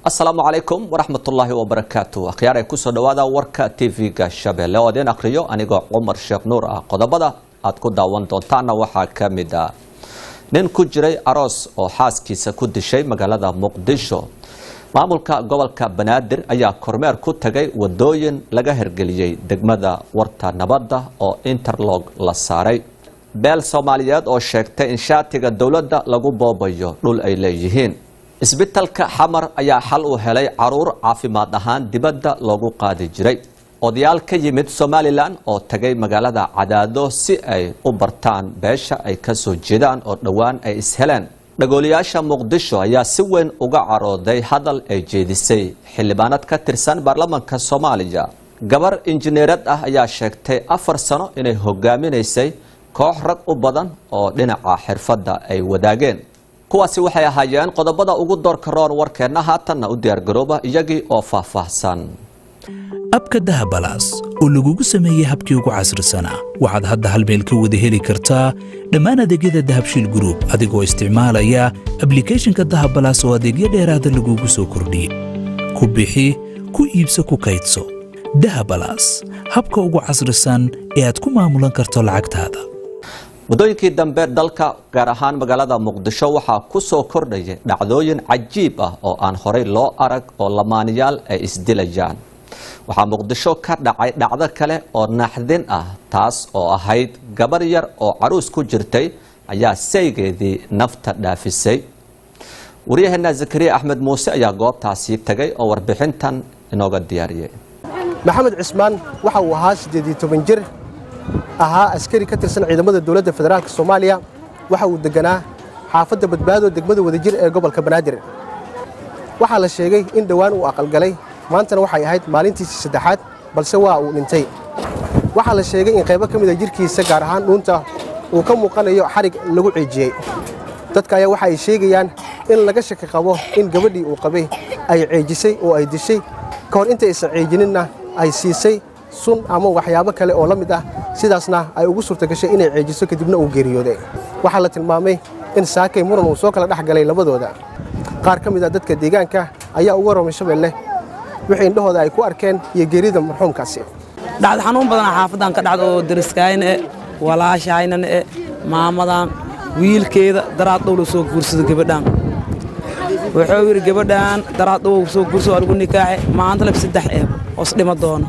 asalaamu calaykum waraxmatullaahi wabarakaatu akhyaar ay kusoo dhawaada warka tv-ga shabeelle oo idin akhriyo anigoo cumar sheekh nuur ah qodobada aad ku daawan doontaana waxaa ka mid ah nin ku jiray aroos oo xaaskiisa ku dishay magaalada muqdisho maamulka gobolka banaadir ayaa kormeer ku tagay wadooyin laga hirgeliyey degmada warta nabadda oo interlog la saaray beel soomaaliyeed oo sheegtay in shaatiga dowladda lagu boobayo dhul ay leeyihiin isbitalka xamar ayaa xal u helay caruur caafimaad ahaan dibadda loogu qaadi jiray odayaal ka yimid somalilan oo tagay magaalada cadaado si ay u bartaan beesha ay ka soo jeedaan oo dhowaan ay isheleen dhagooliyaasha muqdisho ayaa si weyn uga carooday hadal ay jeedisay xildhibaanad ka tirsan baarlamaanka soomaaliya gabar injineerad ah ayaa sheegtay afar sano inay hogaaminaysay koox rag u badan oo dhinaca xirfadda ay wadaageen kuwaasi waxay ahaayeen qodobada ugu doorka roon warkeenna haatanna u diyaargarooba iyagii oo faahfaahsan abka dahabalaas oo lagugu sameeyey habkii ugu casrisanaa waxaad hadda hal meel ka wada heli kartaa dhammaan adeegyada dahabshiil gruub adigoo isticmaalaya ablikhethonka dahabalaas oo adeegyo dheeraada lagugu soo kordhiyey ku bixi ku iibso ku kaydso dahabalaas habka ugu casrisan ee aad ku maamulan karto lacagtaada muddooyinkii dambe dalka gaar ahaan magaalada muqdisho waxaa ku soo kordhaya dhacdooyin cajiib ah oo aan horey loo arag oo lamaaniyaal ay isdilayaan waxaa muqdisho ka dhacay dhacdo kale oo naxdin ah taas oo ahayd gabar yar oo caruus ku jirtay ayaa saygeedii nafta dhaafisay waryaheena zakariya axmed muuse ayaa goobtaasii tagay oo warbixintan inooga diyaariyey maxamed cismaan waxa uu ahaa siddeed iyo toban jir ahaa askari ka tirsan ciidamada dowladda federaalk soomaaliya waxa uu deganaa xaafadda badbaado degmada wadajir ee gobolka banaadir waxaa la sheegay in dhowaan uu aqalgalay maantana waxay ahayd maalintiisii saddexaad balse waa uu dhintay waxaa la sheegay in qaybo ka mida jirkiisa gaar ahaan dhuunta uu ka muuqanayo xarig lagu ciijiyey dadka ayaa waxa ay sheegayaan in laga shaki qabo in gabadhii uu qabay ay ceejisay oo ay dishay ka hor inta aysan ceejininna ay siisay sun ama waxyaabo kale oo la mid ah sidaasna ay ugu suurta gashay inay ceejiso kadibna uu geeriyooday waxaa la tilmaamay in saakay muran uu soo kala dhex galay labadooda qaar ka mid a dadka deegaanka ayaa uga romay shabeelle wixii indhahooda ay ku arkeen iyo geerida marxuumkaasi dhacda xanuun badana xaafaddan ka dhacda oo dariskaayna e walaashahaynana e maamadan wiilkeeda daraad dhow la soo guursado gabadhaan wuxuu yidhi gabadhaan daraad dhow soo guursado aligu nikaaxe maanta lab saddex eeb oos dhima doono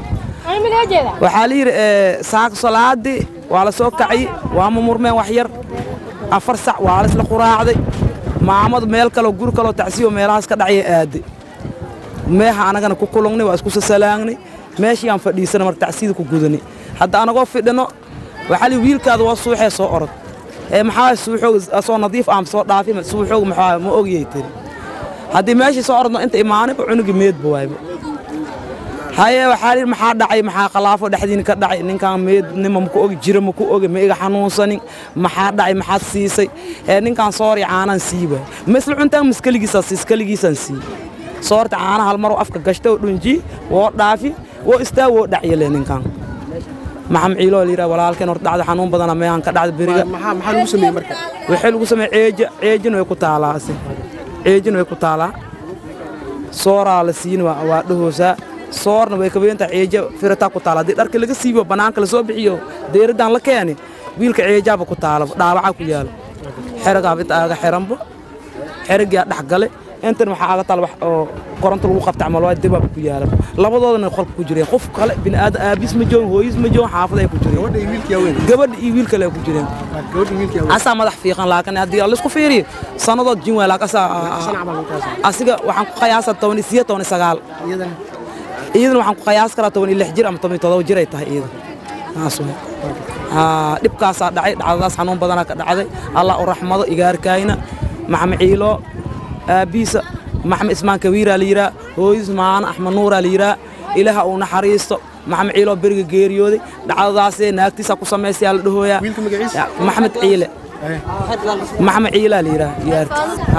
waxaa la yidhi saaka salaadii waa la soo kacay waa mumurmeen wax yar afar sac waa la isla quraacday maamadu meel kaleo guri kaloo tacsiyo meelahaas ka dhacya aaday meeha anagana ku kulungnay waa isku sasalaagnay meeshayaan fadhiisana marka tacsiyada ku gudanay hadda anagoo fidhino waxaa li wiilkaada waa suuxee soo orod ee maxaa suuxoog soo nadiif aan soo dhaafi suuxoog maxaa ma ogiyay tiri haddii meeshii soo orodno inta imaanayba cunugii meedba waayba haye waxaa lihi maxaa dhacay maxaa khalaafo dhexdiina ka dhacay ninkaan meednima maku ogi jira maku ogi ma iga xanuunsanin maxaa dhacay maxaad siisay ee ninkaan soori caanaan sii waay ma isla cuntaan maskaligiisaan siis kaligiisaan sii soorta caana hal maroo afka gashta oo dhunji woo dhaafi woo istaa woo dhacyale ninkaan maxam ciiloo layidhaha walaalkeen hor dhacda xanuun badana meehan ka dhacda beriga maxaa lagu sameeyey marka waxay lagu sameeye ceeja ceejin way ku taalaa ase ceejin way ku taalaa sooraa la siin waa dhahoosaa soorna way kabeenta ceeja firataa ku taala haddii dharka laga siibo bannaanka la soo bixiyo deeraddan la keeni wiilka ceejaaba ku taala dhaawacaa ku yaala xeragaaba inta aaga xiranbo xeragiyaa dhex gale intan waxaa aga taal wax oo koronto lagu qabta camal waa dibaab ku yaala labadoodana qolka ku jireen qof kale bini'aadan aabiis ma joogin hooyis ma joogin xaafad ay ku jireen gabadha iyo wiil kale ay ku jireen asaa madax fiiqan laakiin haddii laisku fiiriyo sannadood jin waay laakiin asaa asiga waxaan ku qiyaasaa toban iyo sideed toban iyo sagaal iyadana waxaan ku qiyaas karaa toban iyo lix jir ama toban iyo todoba jir ay tahay iyada taas wey dhibkaasaa dhacay dhacdadaas xanuun badanaa ka dhacday allah u raxmado igaarkaayna maxamed ciilo aabbiisa maxamed ismaan kawiiraa la yidhaa hooyis maana axmed nuuraa la yidhaa ilaaha uu naxariisto maxamed ciiloo beriga geeriyooday dhacdadaasee naagtiisaa ku samaysayaa la dhahooyaa maxamed ciile maxamed ciilaa la yidhaa yaarti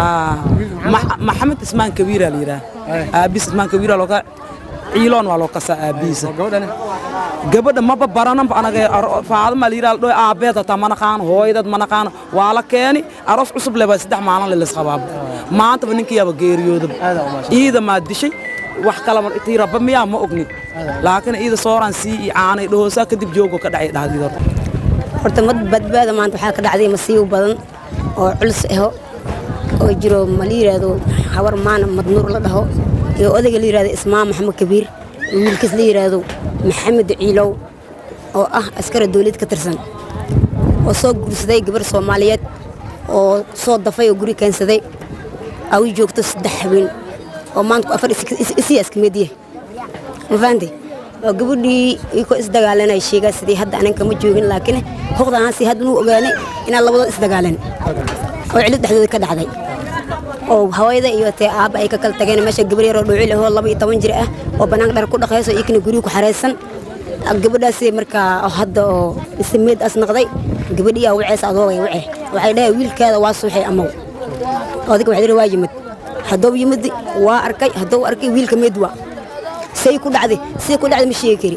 maxamed ismaan kawiiraa la yidhaa aabbiis ismaan kawiiraa looga ciiloon waa loo kasaa aabbihiisa gabadha maba barananba anaga faadama la yidhaha dhoy aabbeed hataa ma naqaano hooyadad ma naqaano waa la keeni aroos cusub leba saddex maalin le laisqabaabo maantaba ninkiyaaba geeriyoodaba iida maa dishay wax kalama tii rabba miyaa ma ogni laakiin iida sooraan sii iyo caanay dhahoosaa kadib joogo ka dhacay dhahdiid horta horta mad badbaada maanta waxaa ka dhacday masiibo badan oo culus aho oo jiro ma la yidhaahdo habar maana madnuur la dhaho iyo odayga la yidhahdo ismaan maxamed kabiir iyo wiilkiis la yidhaahdo maxamed ciilow oo ah askara dawlad ka tirsan oo soo guursaday gabar soomaaliyeed oo soo dafay oo guri keensaday awi joogto saddex habeen oo maanta afar isii askameediya ma fahanti oo gabadhii ikoo isdagaalanay sheegaa sidii hadda anan kama joogin laakiin hoqdaansi hadda nuu ogaanay inaan labadood isdagaalan oo cilid dhexdooda ka dhacday oo hawayada iyo tee aabba ay ka kala tageen meesha gabar yaroo dhuucil ahoo laba iyo toban jir ah oo bannaanka dhar ku dhaqayso ikna guriga ku xaraysan gabadhaasi markaa hadda oo isameed as naqday gabadhii aa waceys adoogay wace waxay dhahay wiilkaada waa suuxay amow odayga waxay dhihi waa yimid hadduu yimid waa arkay hadduu arkay wiilka meed waa say ku dhacday say ku dhacday ma sheegi kari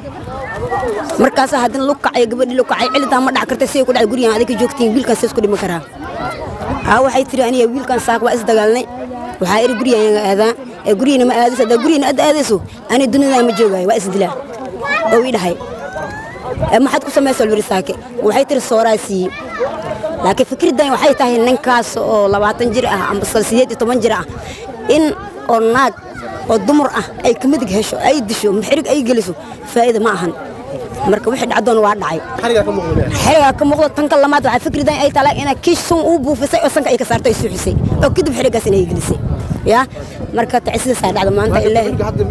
markaasaa haddana lu kacay gabadhii lu kacay cilidaa ma dhac kartay say ku dhacday gurigaan adiga joogtiin wiilkaan says ku dhiman karaa haa waxay tiri aniga wiilkaan saak waa isdagaalnay waxaa iri gurigaan aadaa ee gurigina ma aadayso haddaa gurigina aad aadayso ani dunidaan ma joogaayo waa isdilaa oo ii dhahay maxaad ku samaysa lbiri saake waxay tiri sooraa siiye laakiin fikraddan waxay tahay ninkaas oo labaatan jir ah amba sideed iyo toban jir ah in oo naag oo dumar ah ay ka midig hesho ay disho xirig ay geliso faa'iida ma ahan marka wixii dhacdoona waa dhacay xerigaa ka muuqdo tanka lamaad waxaa fikraddan ay tahay inaa kiish sun uu buufisay oo sanka ay ka saarto ay suuxisay oo kadib xerigaas inay gelisay yaa marka tacisidaasaa dhacda maanta ilaahi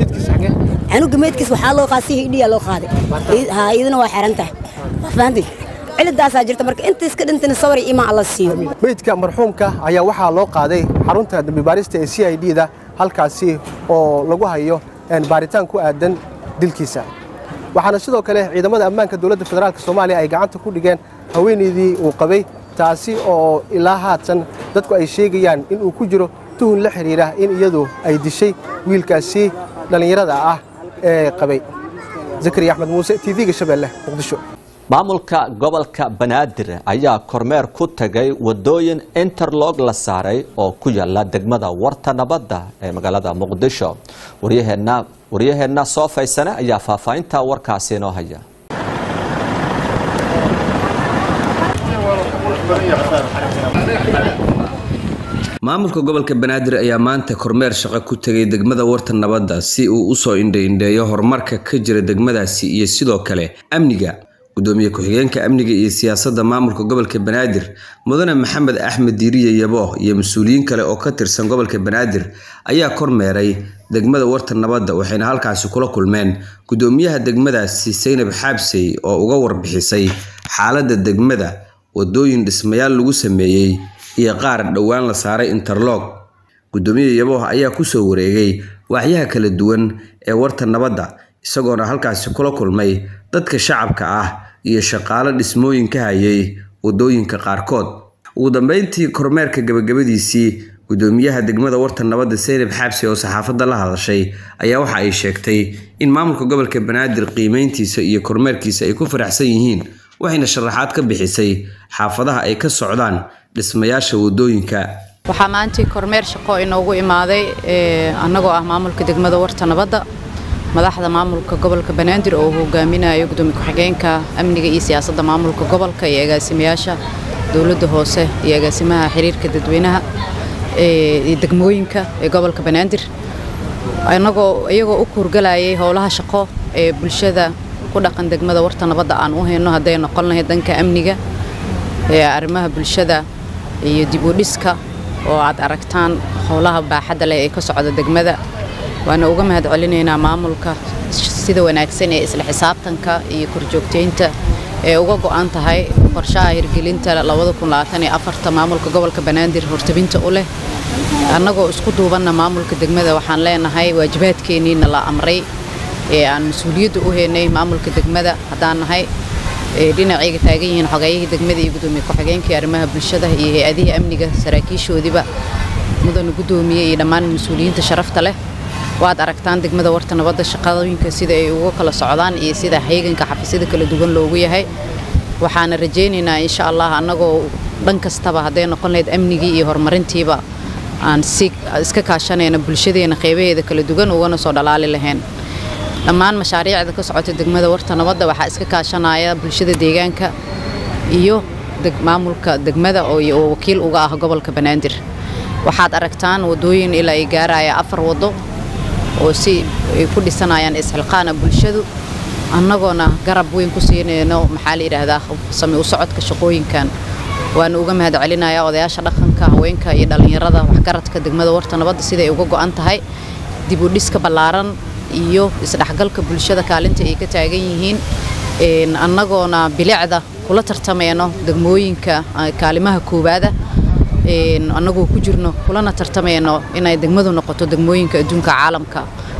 canuga meydkiis waxaa loo qaaday si hidhiyaa loo qaaday haa iyaduna waa xiran tahay waa fahantay cilidaasaa jirta marka inta iska dhintana sawir iyo imaan alla siiyo meydka marxuumka ayaa waxaa loo qaaday xarunta dambibaarista ee c i d da halkaasi oo lagu hayo baaritaan ku aadan dilkiisa waxaana sidoo kale ciidamada ammaanka dowladda federaalk soomaaliya ay gacanta ku dhigeen haweenaydii uu qabay taasi oo ilaa haatan dadku ay sheegayaan in uu ku jiro tuhun la xidhiidha in iyadu ay dishay wiilkaasi dhallinyarada ah ee qabay zakariya axmed muuse t v-ga shabeelle muqdisho maamulka gobolka banaadir ayaa kormeer ku tagay wadooyin interlog la saaray oo ku yaala degmada warta nabadda ee magaalada muqdisho waryaheenna waryaheenna soo faysane ayaa faahfaahinta warkaasi inoo haya maamulka gobolka banaadir ayaa maanta kormeer shaqo ku tegay degmada warta nabadda si uu usoo indha-indheeyo horumarka ka jira degmadaasi iyo sidoo kale amniga gudoomiye ku-xigeenka amniga iyo siyaasadda maamulka gobolka banaadir mudane maxamed axmed diiriye yabo iyo mas-uuliyiin kale oo ka tirsan gobolka banaadir ayaa kormeeray degmada warta nabadda waxayna halkaasi kula kulmeen gudoomiyaha degmadaasi saynab xaabsey oo uga warbixisay xaaladda degmada wadooyin dhismayaal lagu sameeyey iyo qaar dhowaan la saaray interlog gudoomiye yabooh ayaa kusoo wareegay waaxyaha kala duwan ee warta nabadda isagoona halkaasi kula kulmay dadka shacabka ah iyo shaqaalo dhismooyin ka hayay wadooyinka qaarkood ugu dambeyntii kormeerka gabagabadiisii gudoomiyaha degmada warta nabadda saynab xaabsi oo saxaafadda la hadashay ayaa waxa ay sheegtay in maamulka gobolka banaadir qiimeyntiisa iyo kormeerkiisa ay ku faraxsan yihiin waxayna sharaxaad ka bixisay xaafadaha ay ka socdaan dhismayaasha wadooyinka waxaa maantii kormeer shaqo inoogu imaaday annagoo ah maamulka degmada warta nabadda madaxda maamulka gobolka banaadir oo hogaaminayo gudoomiye ku-xigeenka amniga iyo siyaasadda maamulka gobolka iyo agaasimayaasha dowladda hoose iyo agaasimaha xiriirka dadweynaha iyo degmooyinka ee gobolka banaadir annagoo iyagoo u kuurgalayay howlaha shaqo ee bulshada ku dhaqan degmada warta nabadda aan u hayno hadday noqon lahayd danka amniga ee arrimaha bulshada iyo dib u dhiska oo aad aragtaan howlaha baaxadda leh ee ka socda degmada waana uga mahad celinaynaa maamulka sida wanaagsan ee isla xisaabtanka iyo korjoogteynta ee uga go'an tahay qorshaha hirgelinta maamulka gobolka banaadir hortabinta u leh annagoo isku duubanna maamulka degmada waxaan leenahay waajibaadkeenniina la amray ee aan mas-uuliyadda u haynay maamulka degmada haddaan nahay dhinacayga taagan yihiin xogeeyihii degmada iyo gudoomiye ku-xigeenkii arrimaha bulshada iyo hay-adihii amniga saraakiishoodiiba mudana gudoomiye iyo dhammaan mas-uuliyiinta sharafta leh waad aragtaan degmada warta nabadda shaqadooyinka sida ay uga kala socdaan iyo sida heeganka xafiisyada kala duwan loogu yahay waxaana rajaynaynaa insha allah annagoo dhan kastaba hadday noqon lahayd amnigii iyo horumarintiiba aan si iska kaashanayna bulshadeena qeybaheeda kala duwan ugana soo dhalaali lahayn dhammaan mashaariicda ka socota degmada warta nabadda waxaa iska kaashanaya bulshada deegaanka iyo maamulka degmada oo wakiil uga ah gobolka banaadir waxaad aragtaan wadooyin ilaa ay gaaraya afar wado oo si ay ku dhisanayaan isxilqaana bulshadu annagoona garab weyn ku siinayno maxaa la yidhaahdaa sami u socodka shaqooyinkan waana uga mahad celinayaa odayaasha dhaqanka haweenka iyo dhallinyarada waxgaradka degmada warta nabadda siday uga go'an tahay dib u dhiska ballaaran iyo isdhexgalka bulshada kaalinta ay ka taagan yihiin annagoona bilicda kula tartamayno degmooyinka kaalimaha koowaada annagoo ku jirno kulana tartamayno inay degmadu noqoto degmooyinka adduunka caalamka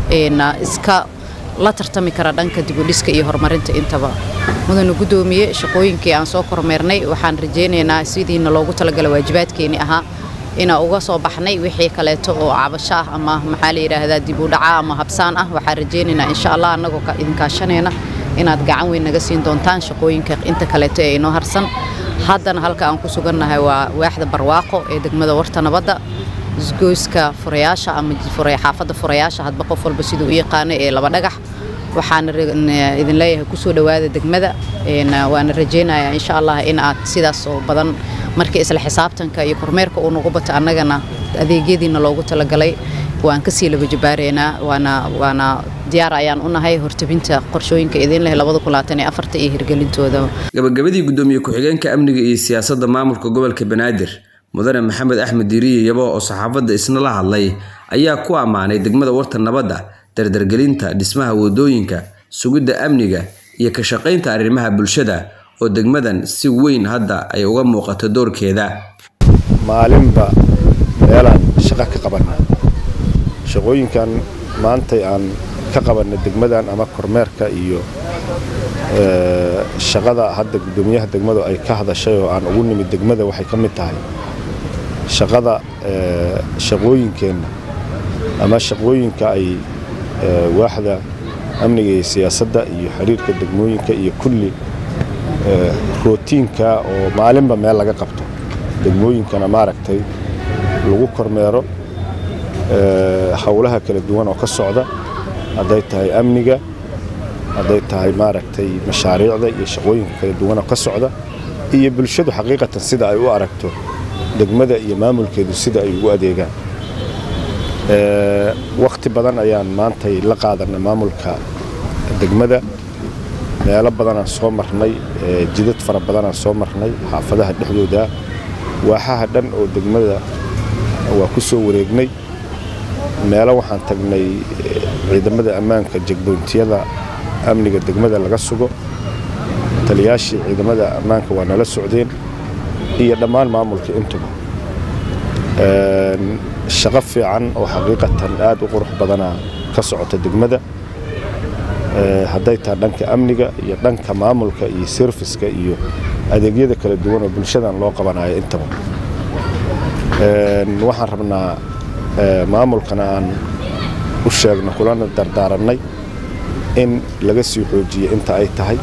iska la tartami kara dhanka dibudhiska iyo horumarinta intaba mudana guddoomiye shaqooyinkii aan soo kormeernay waxaan rajaynaynaa sidiina loogu talagala waajibaadkeenii ahaa inaa uga soo baxnay wixii kaleeto oo cabasho ah ama maxaa la yidhaahdaa dib u dhaca ama habsaan ah waxaan rajaynaynaa insha allah annagoo idinkaashanayna inaad gacan weyn naga siin doontaan shaqooyinka inta kaleeto ee inoo harsan haddana halka aan ku sugannahay waa waaxda barwaaqo ee degmada warta nabadda isgoyska furayaasha ama xaafadda furayaasha hadba qof walba siduu u yaqaano ee laba dhagax waxaan idin leeyahay kusoo dhowaada degmada waana rajaynayaa insha allah in aad sidaas oo badan markii isla xisaabtanka iyo kormeerka uu nagu bato annagana adeegyadiina loogu talagalay waan kasii laba jabaareynaa waana waana diyaar ayaan u nahay hortabinta qorshooyinka idin leh iyo hirgelintooda gabagabadii guddoomiye ku-xigeenka amniga iyo siyaasadda maamulka gobolka banaadir mudane maxamed axmed diiriye yabo oo saxaafadda isna la hadlay ayaa ku ammaanay degmada warta nabadda dardargelinta dhismaha wadooyinka sugidda amniga iyo ka shaqaynta arrimaha bulshada oo degmadan si weyn hadda ay uga muuqato doorkeeda maalinba meelaan shaqo ka qabanna shaqooyinkan maantay aan ka qabanna degmadan ama kormeerka iyo shaqada hadda guddoomiyaha degmadu ay ka hadashay oo aan ugu nimid degmada waxay ka mid tahay shaqada shaqooyinkeenna ama shaqooyinka ay waaxda amniga iyo siyaasadda iyo xiriirka degmooyinka iyo kulli rootiinka oo maalinba meel laga qabto degmooyinkana maaragtay lagu kormeero howlaha kala duwan oo ka socda hadday tahay amniga hadday tahay maaragtay mashaariicda iyo shaqooyinka kala duwan oo ka socda iyo bulshadu xaqiiqatan sida ay u aragto degmada iyo maamulkeedu sida ay ugu adeegaan wakhti badan ayaan maantay la qaadanay maamulka degmada meelo badanaan soo marnay jidad fara badanaan soo marnay xaafadaha dhexdooda waaxaha dhan oo degmada waa ku soo wareegnay meelo waxaan tagnay ciidamada ammaanka jegboontiyada amniga degmada laga sugo taliyaashii ciidamada ammaanka waa nala socdeen iyo dhammaan maamulka intuba shaqo fiican oo xaqiiqatan aad u qurux badana ka socota degmada hadday tahay dhanka amniga iyo dhanka maamulka iyo serviska iyo adeegyada kala duwan oo bulshadan loo qabanayo intaba waxaan rabnaa maamulkana aan u sheegno kulana dardaarannay in laga sii xoojiyo inta ay tahay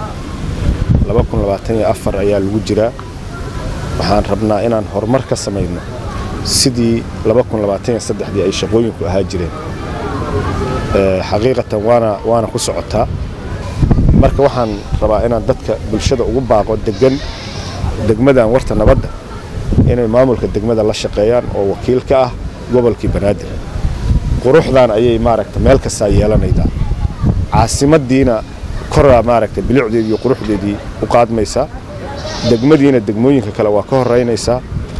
ayaa lagu jiraa waxaan rabnaa inaan horumar ka samayno sidii dii ay shaqooyinku ahaa jireen xaqiiqatan waana ku socotaa marka waxaan rabaa inaan dadka bulshada ugu baaqo degan degmadan warta nabadda inay maamulka degmada la shaqeeyaan oo wakiil ka ah gobolkii banaadir quruxdan ayay maaragta meel kastaa yeelanaydaa caasimadiina koraa maaragta bilicdeedii iyo quruxdeedii u qaadmaysaa degmadiina degmooyinka kale waa ka horeynaysaa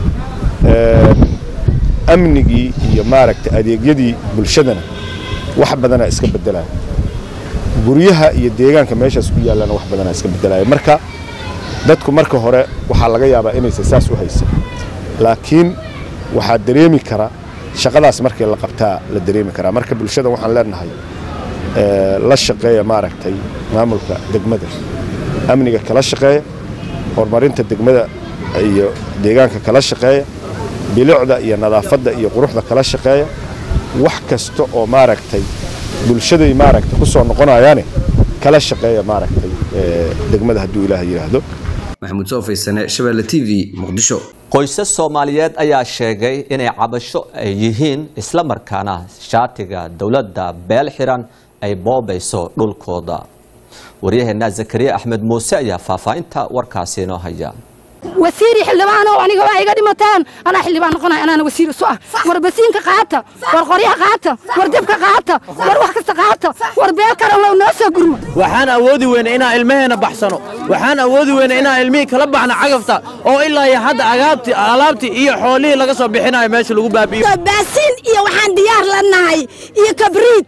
amnigii iyo maaragta adeegyadii bulshadana wax badanaa iska bedelaya guryaha iyo deegaanka meeshaas ku yaallana wax badanaa iska bedelaya marka dadku marka hore waxaa laga yaabaa inaysan saas u haysan laakiin waxaa dareemi kara shaqadaas markii la qabtaa la dareemi karaa marka bulshada waxaan leenahay la shaqeeya maaragtay maamulka degmada amniga kala shaqeeya horumarinta degmada iyo deegaanka kala shaqeeya bilicda iyo nadaafadda iyo quruxda kala shaqeeya wax kasta oo maaragtay bulshaday maaragtay ku soo noqonayaane kala shaqeeya maaragtay degmada hadduu ilaah yidhaahdo maxamuud soofaysane shabeelle t v muqdisho qoysas soomaaliyeed ayaa sheegay inay cabasho ay yihiin isla markaana shaatiga dowladda beel xiran ay boobayso dhulkooda waryaheena zakariya axmed muuse ayaa faahfaahinta warkaasi inoo haya wasiiri xildhibaanow aniga waa iga dhimataan anaa xildhibaan noqonaya anaana wasiir isu ah war basiinka qaata war qoryaha qaata war debka qaata war wax kasta qaata war beel karanlow noo soo gurmo waxaan awoodi weyna inaan ilmaheenna baxsano waxaan awoodi weyna inaan ilmihii kala baxno cagafta oo ilaa iyo hadda agaabtii alaabtii iyo xoolihii laga soo bixinayo meesha lagu baabi'iyo baasiin iyo waxaan diyaar la nahay iyo kabriid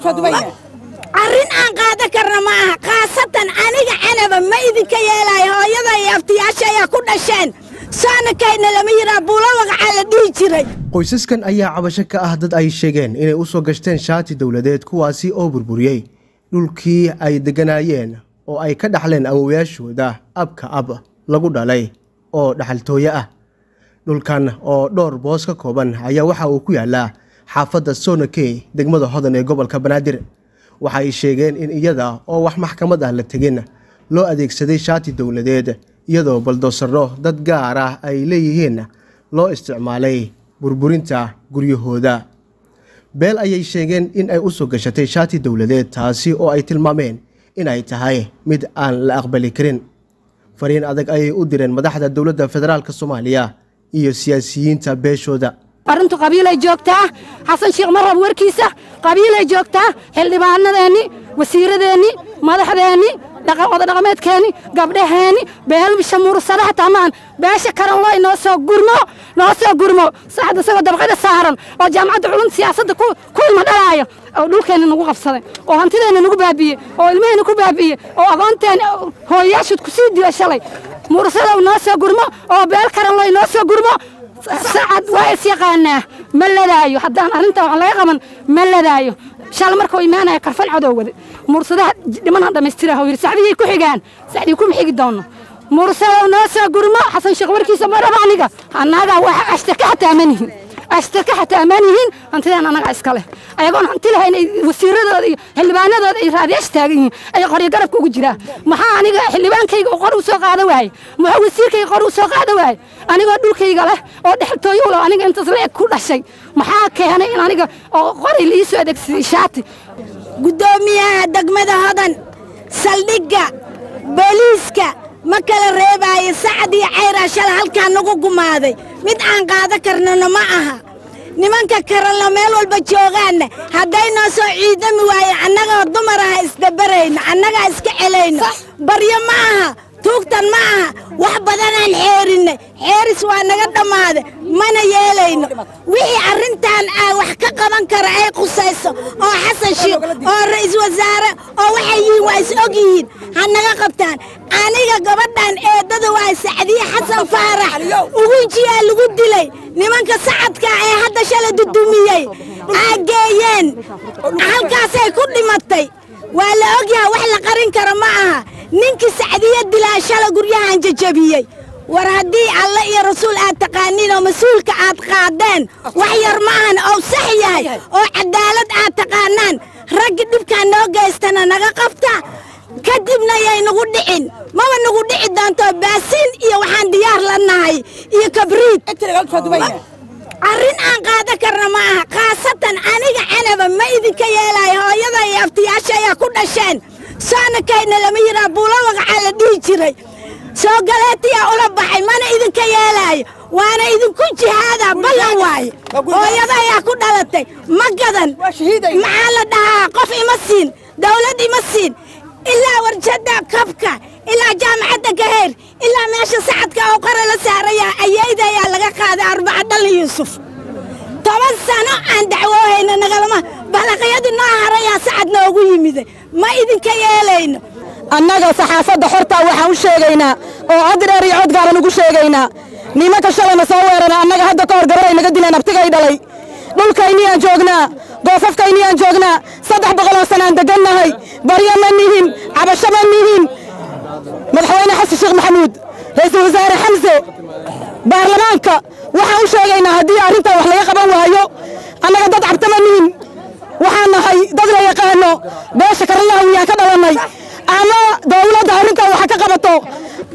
arrin aan qaada karna ma aha khaasatan aniga canaba ma idinka yeelaayo hooyada iyo aftiyaasha ayaa ku dhasheen saanakayna lama yiraa buulo wagacaa la dhihi jiray qoysaskan ayaa cabasho ka ah dad ay sheegeen inay u soo gashteen shaati dowladeed kuwaasi oo burburiyey dhulkii ay degganaayeen oo ay ka dhaxleen awowayaashooda abka ab lagu dhalay oo dhaxaltooye ah dhulkan oo dhowr boos ka kooban ayaa waxa uu ku yaalaa xaafadda sonakey degmada hodan ee gobolka banaadir waxa ay sheegeen in iyada oo wax maxkamad ah la tegin loo adeegsaday shaati dowladeed iyadoo baldoosaro dad gaar ah ay leeyihiin loo isticmaalay burburinta guryahooda beel ayay sheegeen in ay u soo gashatay shaati dowladeed taasi oo ay tilmaameen inay tahay mid aan la aqbali karin fariin adag ayay u direen madaxda dowladda federaalk soomaaliya iyo siyaasiyiinta beeshooda arrintu qabiilay joogtaa xasan sheekh marrab warkiisa qabiilay joogtaa xildhibaanadeenni wasiiradeenni madaxdeenni odadhaqameedkeenni gabdhaheenni beelbisha mursadaha tamaan beesha karanlooy noo soo gurmo noo soo gurmo saxda isagoo dabqada saaran oo jaamacadda culumta siyaasadda ku ilma dhalaaya oo dhulkeenna nagu qabsaday oo hantideenna nagu baabi'ye oo ilmaheenna ku baabi'ye oo aqoonteen hooyayaashood ku sii diyo shalay mursadow noo soo gurmo oo beel karanlooy noo soo gurmo sacad waa is yaqaanaa ma ladaayo haddaan arrintan wax laga qaban ma ladaayo shal markuu imaanaya karfan cadow wade mursadaha dhimanaan dhammaystiraha yidhi sacdiyay ku xigaan sacdii kuma xigi doono mursadow noo soo gurmo xasan sheekh warkiisa ma raba aniga annaga waxa ashtaka xataa ma nihin ashtaka xataa ma nihin hantideen annaga iska leh ayagoon hanti lahayn wasiiradooda iyo xildhibaanadooda ay raadiyaasha taagan yihiin ay qoryo garabka ugu jiraa maxaa aniga xildhibaankayga qor u soo qaada waaye maxaa wasiirkayga qor u soo qaada waaye anigoo dhulkayga leh oo dhextooyo leh aniga intaas la eg ku dhashay maxaa keenay in aniga oo qoray la ii soo adeegsaday shaati guddoomiyaha degmada hodan saldhigga booliiska ma kala reebaayo sacad iyo cayraa shala halkaa nagu gumaaday mid aan qaada karnana ma aha nimanka karanla meel walba joogaanna hadday noo soo ciidami waaye annagoo dumar aha isdabarayno annagaa iska celayno baryo ma aha tuugtan ma aha wax badanaan xeerinnay xeeris waa naga dhammaada mana yeelayno wixii arrintan aa wax ka qaban kara ay qusayso oo xasan shiikh oo ra'iisul wasaare oo waxay yihiin waa is og yihiin ha naga qabtaan aniga gabadhan eeddada waa sacdiye xasan faarax ugunjiyaa lagu dilay nimanka sacadka ee hadda shala dudumiyey aa geeyeen halkaasay ku dhimatay waa la ogyaha wax la qarin kara ma aha ninkii sacdiye dilaa shala guryahan jajabiyey war haddii alle iyo rasuul aad taqaaniin oo mas-uulka aad qaadeen wax yar ma ahan oo sax yahay oo cadaalad aad taqaanaan raggi dhibkaa noo geystana naga qabta kadibna yay nagu dhicin maba nagu dhici doonto baasiin iyo waxaan diyaar la nahay iyo kabriid arrin aan qaada karna ma aha khaasatan aniga canaba ma idinka yeelaayo hooyada iyo aftiyaasha ayaa ku dhasheen saanakayna lama yiraa buulo wagacaa la dhihi jiray soo galeetiyaa ula baxay mana idinka yeelaayo waana idinku jihaada ballan waaye hooyada ayaa ku dhalatay ma gadan maxaa la dhahaa qof ima siin dawlad ima siin ilaa warjadda kabka ilaa jaamacadda gaheer ilaa meesha sacadka oo qara la saaraya ayayda ayaa laga qaaday arbaca dhalin yuusuf toban sano aan dacwoohayna nagalama balaqyadii noo harayaa sacad noogu yimiday ma idinka yeelayno annaga saxaafadda xortaa waxaan u sheegaynaa oo cod dheer iyo cod gaaban ugu sheegaynaa nimanka shalayna soo weerana annaga hadda ka hor gabaray naga dileen abtigay dhalay dhulkayniyaan joognaa goofafkayniyaan joognaa saddex boqoloo sanaan degannahay baryo ma nihin cabasho ma nihin madaxweyne xasan sheekh maxamuud ra'iisul wasaare xamse baarlamaanka waxaan u sheegaynaa haddii arrintan wax laga qaban waayo annaga dad cabta ma nihin waxaan nahay dad la yaqaano beesha karalaha wiyaan ka dhalannay ama dawladda arrintan waxa ka qabato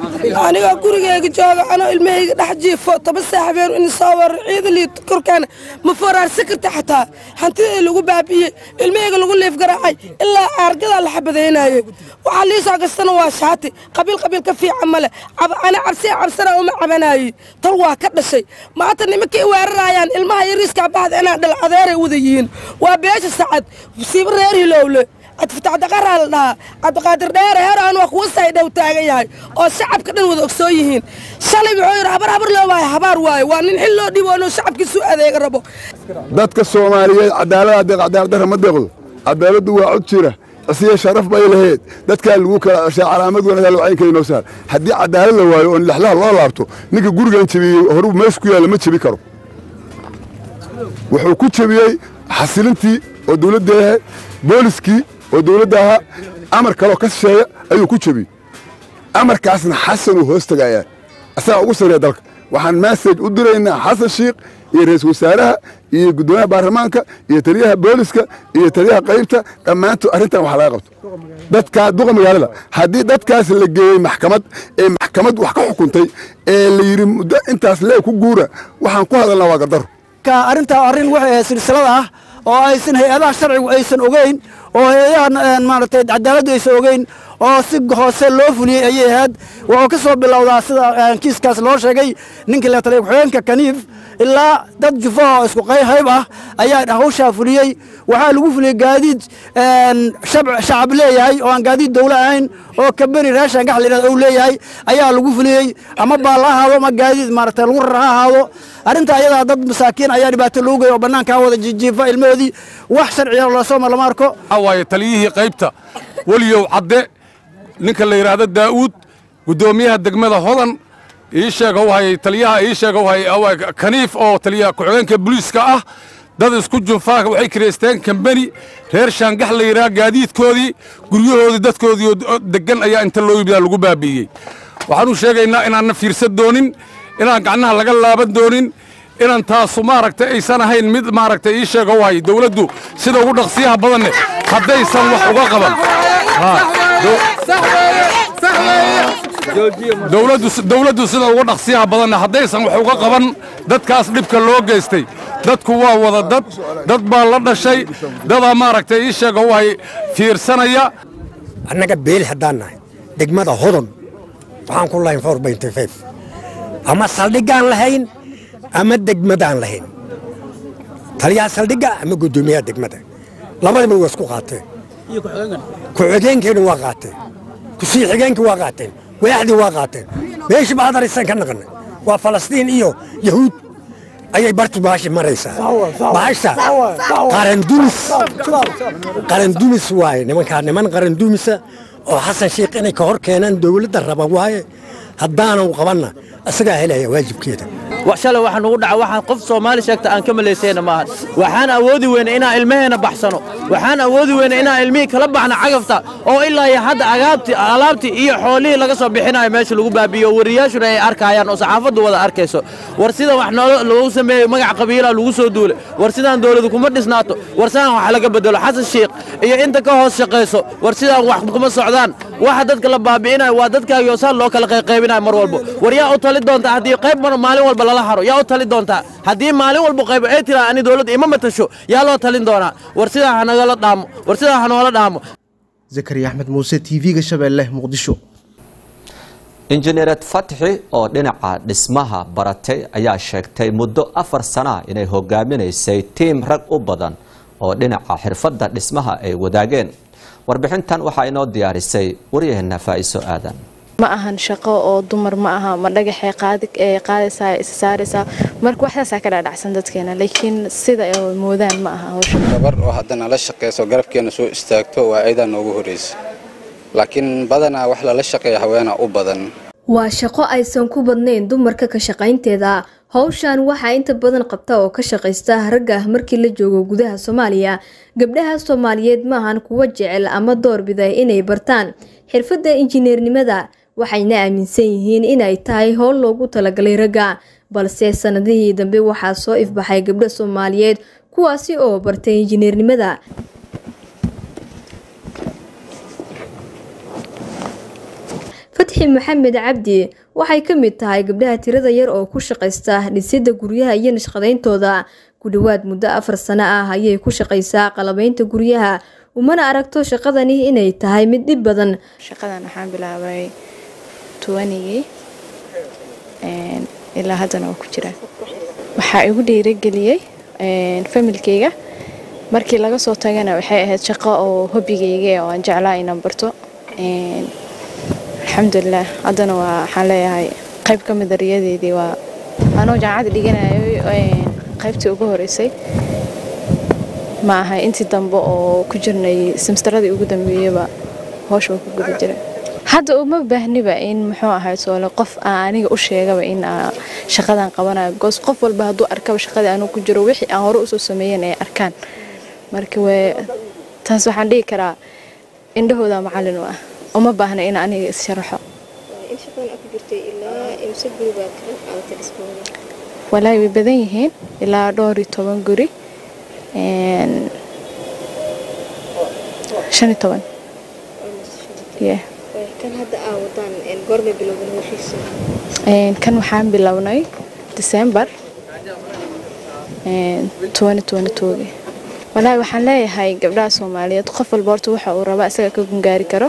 anigoo gurigeyga jooga anoo ilmahayga dhex jiifo toban saaxabeen in soo warar ciidalii korkaana ma foraarsan karta xataa hantidii lagu baabi'iyey ilmahayga lagu liif garaacay ilaa aargadaa la xabadaynayey waxaa lii soo gastana waa shaati qabiil qabiil ka fiican male ana cabsiya cabsana uma cabanayey tal waa ka dhashay maanta nimankii weerarayaan ilmaha yariiskaa baxda inaa dhal adeeray wada yihiin waa beesha sacad siiba reer hilowle cabdifataxdaqaraa la dhahaa cabdiqaadir dheere heeraan waa kuwa saydhow taagan yahay oo shacabka dhan wada ogsoon yihiin shalay wuxuu yidhi habar habar loo waayo habaar waayo waa nin xil loo dhibo inuu shacabkiisu adeega rabo dadka soomaaliyeed cadaalada deeq cadaaladdarra ma deeqdo cadaaladdu waa cod jira isiya sharaf bay lahayd dadkaa lagu kala ceshaa calaamad wanaagsan lawacyinkeenoo saar haddii cadaalad la waayo oo lexlaha loo laabto ninka gurigan jebiyey horuu meesha ku yaalla ma jebi karo wuxuu ku jebiyey xasilintii oo dawladda ahayd booliskii oo dawladda ahaa amar kaloo ka shisheeya ayuu ku jebiyey amarkaasna xasanuu hoos tegayaa asagaa ugu sarreeya dalka waxaan massage u diraynaa xasan shiikh iyo ra'iisul wasaaraha iyo guddoomiyaha baarlamaanka iyo taliyaha booliska iyo taliyaha qaybta dhammaantood arrintan wax laga qabto dadkaa duqa magaalada haddii dadkaas la geeyey maxkamad ee maxkamad wax ka xukuntay ee la yidhi muddo intaas lee ku guura waxaan ku hadalnaa waa gardaro arrintaa arrin waxay ahayd silsilada ah oo aysan hay-adaha sharcigu aysan ogeyn oo hay-adaha maaragtay cadaaladdu aysan ogeyn oo si hoose loo fuliyey ayay ahayd wuxuu ka soo bilowdaa sida kiiskaas loo sheegay ninkii la taliyay ku-xigeenka kaniif ilaa dad jufaha oo isku hayb ah ayaa hawshaa fuliyey waxaa lagu fuliyey gaadiid shacab leeyahay oo aan gaadiid dawlo ahayn oo kabeni raashan gax layidhahdo uu leeyahay ayaa lagu fuliyey ama baal ha ahaado ama gaadiid maaragtay lagu rar ha ahaado arrinta ayadaa dad masaakiin ayaa dhibaato loogu geey oo bannaankaa wada jijiifa ilmahoodii wax sharciya loosoma lama arko waaye taliyihii qaybta weliyow cadde ninka la yidhaahdo daa'uud guddoomiyaha degmada hodan ii sheegow hayay taliyaha ii sheegow hayay kaniif oo taliyaha ku-xigeenka booliiska ah dad isku junfaa waxay kireysteen kambeni reer shaangax la yidhaha gaadiidkoodii guryahoodii dadkoodii deggan ayaa inta loo yimida lagu baabi'iyey waxaanu sheegaynaa inaanna fiirsan doonin inaan gacnaha laga laaban doonin inaan taasu maaragtay aysan ahayn mid maaragtay ii sheegow hay dawladdu sida ugu dhaqsiyaha badanne haddaysan wax uga qaban dawladdu sida uga dhaqsiyaha badanne haddaysan wax uga qaban dadkaas dhibka loo geystay dadku waa wada dad dad baa la dhashay dadaa maaragtay ii sheegow hay fiirsanaya annaga beeli haddaan nahay degmada hodon waxaan ku lahayn four benty five ama saldhiggaan lahayn ama degmadaan lahayn taliyaha saldhigga ama guddoomiyaha degmada labadaba waa isku qaateen ku-xigeenkeena waa qaateen kusii xigeenkii waa qaateen waaxdii waa qaateen meeshii baadarisan ka naqanay waa falastiin iyo yahuud ayay bartu baashi maraysaa baasha qarandumis qarandumis waaye nimankaa niman qarandumisa oo xasan sheikh inay ka hor keenaan dawladda raba waaye haddaanan qabanna isagaa helaya waajibkeeda shalay waxa nugu dhaca waxaan qof soomaali sheegta aan ka malaysayna maahan waxaan awoodi weyna inaan ilmaheena baxsano waxaan awoodi weyna inaan ilmihii kala baxno cagafta oo ilaa iyo hadda agaabtii alaabtii iyo xoolihii laga soo bixinayo meesha lagu baabiyo wariyaashuna ay arkayaan oo saxaafaddu wada arkayso war sidan wax noolo lagu sameeyo magac qabiilaa lagu soo duulay war sidaan dawladu kuma dhisnaato war sidaan wax laga bedelo xasan shiikh iyo inta ka hoos shaqayso war sidaan wax kuma socdaan waxa dadka la baabi'inayo waa dadkaagii oo saan loo kala qayqaybinayo mar walbo war yaa u tali doontaa haddii qayb mar maalin walba lala haro yaa u tali doontaa haddii maalin walba qaybo ay tiraa ani dawladda ima matasho yaa loo talin doonaa war sidaa hanagala dhaamo war sidaa hanoola dhaamo zakariya axmed muuse t v-ga shabeelle muqdisho injineered fatxi oo dhinaca dhismaha baratay ayaa sheegtay muddo afar sana inay hogaaminaysay tiim rag u badan oo dhinaca xirfadda dhismaha ay wadaageen warbixintan waxaa inoo diyaarisay waryaheena faa'iso aadan ma ahan shaqo oo dumar ma aha ma dhagaxay qaadaysaa isa saaraysaa marka waxdaasaa ka dhaadhacsan dadkeena laakiin sida ay moodaan ma aha hawsha gabar oo haddana la shaqayso garabkeena soo istaagto waa aydaa noogu horreysa laakiin badanaa wax lala shaqeeya haweena u badan waa shaqo aysan ku badnayn dumarka ka shaqaynteeda howshan waxaa inta badan qabta oo ka shaqaysta ragga markii la joogo gudaha soomaaliya gabdhaha soomaaliyeed maahan kuwa jecel ama doorbida inay bartaan xirfadda injineernimada waxayna aaminsan yihiin inay tahay howl loogu talagalay ragga balse sanadihii dambe waxaa soo ifbaxay gabdho soomaaliyeed kuwaasi oo bartay injineernimada fatxi fatxi maxamed cabdi waxay ka mid tahay gabdhaha tirada yar oo ku shaqaysta dhisidda guryaha iyo nashqadayntooda ku dhowaad muddo afar sano ah ayay ku shaqaysaa qalabaynta guryaha umana aragto shaqadani inay tahay mid dhib badan shaqadan waxaan bilaabay tuwanigii ilaa haddana waa ku jiraa waxaa igu dhiirageliyey familkeyga markii laga soo tagana waxay ahayd shaqo oo hobigeyga oo aan jeclaa inaan barto alxamdulilah haddana waa waxaan leeyahay qayb ka mida riyadeydii waa anoo jaamacadda dhiganayo qaybtii ugu horeysay ma aha intii dambe oo ku jirnay simstaradii ugu dambeeyeyba hoosh waa ku guda jiray hadda uma baahniba in muxuu ahay soole qof aan aniga u sheegaba in shaqadan qabanayo goos qof walba hadduu arkaba shaqadii anuu ku jiro wixii aan hore usoo sameeyen ay arkaan marka wee taas waxaan dhihi karaa indhahooda macallin u ah uma baahna in aniga is-sharaxo walaahi way badan yihiin ilaa dhowr iyo toban guri shan iyo toban kan waxaan bilownay december togi walaahi waxaan leeyahay gabdhaha soomaaliyeed qof walba horta waxa uu rabaa isaga ka gungaari karo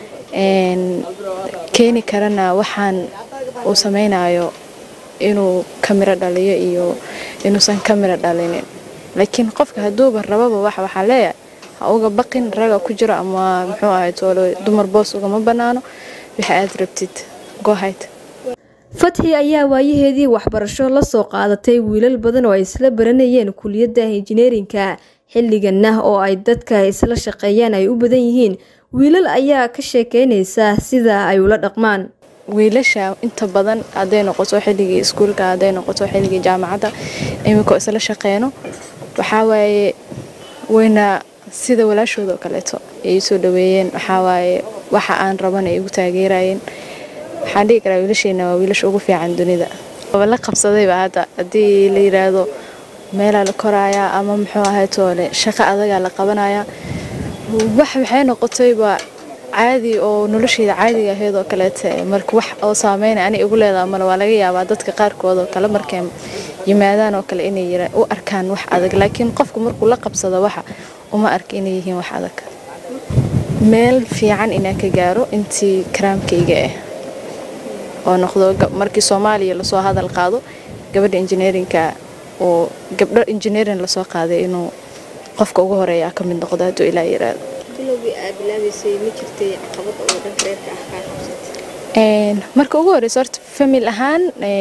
keeni karana waxaan uu sameynayo inuu kamiro dhaliyo iyo inuusan kamiro dhalinin laakiin qofka hadduuba rababa wax waxaa leeyahay ha uga baqin raga ku jiro ama muxuu ahay toolo dumar boos ugama banaano waxa aad rabtid gohayd fatxi ayaa waayaheedii waxbarasho la soo qaadatay wiilal badan oo ay isla baranayeen kuliyadda injineerinka xilliganna oo ay dadka isla shaqeeyaan ay u badan yihiin wiilal ayaa ka sheekeynaysa sida ay ula dhaqmaan wiilasha inta badan hadday noqoto xilligii iskuulka hadday noqoto xilligii jaamacadda iminkoo isla shaqeyno waxaa waaye wayna sida walaashooda oo kaleeto ay soo dhaweeyeen waxaa waaye waxa aan raban ay igu taageerayeen waxaan dhihi karaa wiilasheena waa wiilasha ugu fiican dunida la qabsadayba hadda haddii la yiraahdo meelaa la korayaa ama muxuu ahay toole shaqo adagaa la qabanayaa wax waxay noqotayba caadi oo nolosheeda caadiga ahayd oo kaleete marka wax oo saameyn ani igu leedaha male waa laga yaabaa dadka qaarkood oo kale markay yimaadaan oo kale inay u arkaan wax adag laakiin qofku markuu la qabsado waxa uma arka inay yihiin wax adag meel fiican inaan ka gaaro intii karaamkayga ah oo noqdo markii soomaaliya lasoo hadal qaado gabadha injineerinka oo gabdho injineerin lasoo qaaday inuu qofka ugu horeeya ka mid noqdo hadduu ilaa yiraahdo marka ugu horeysa horta famil ahaan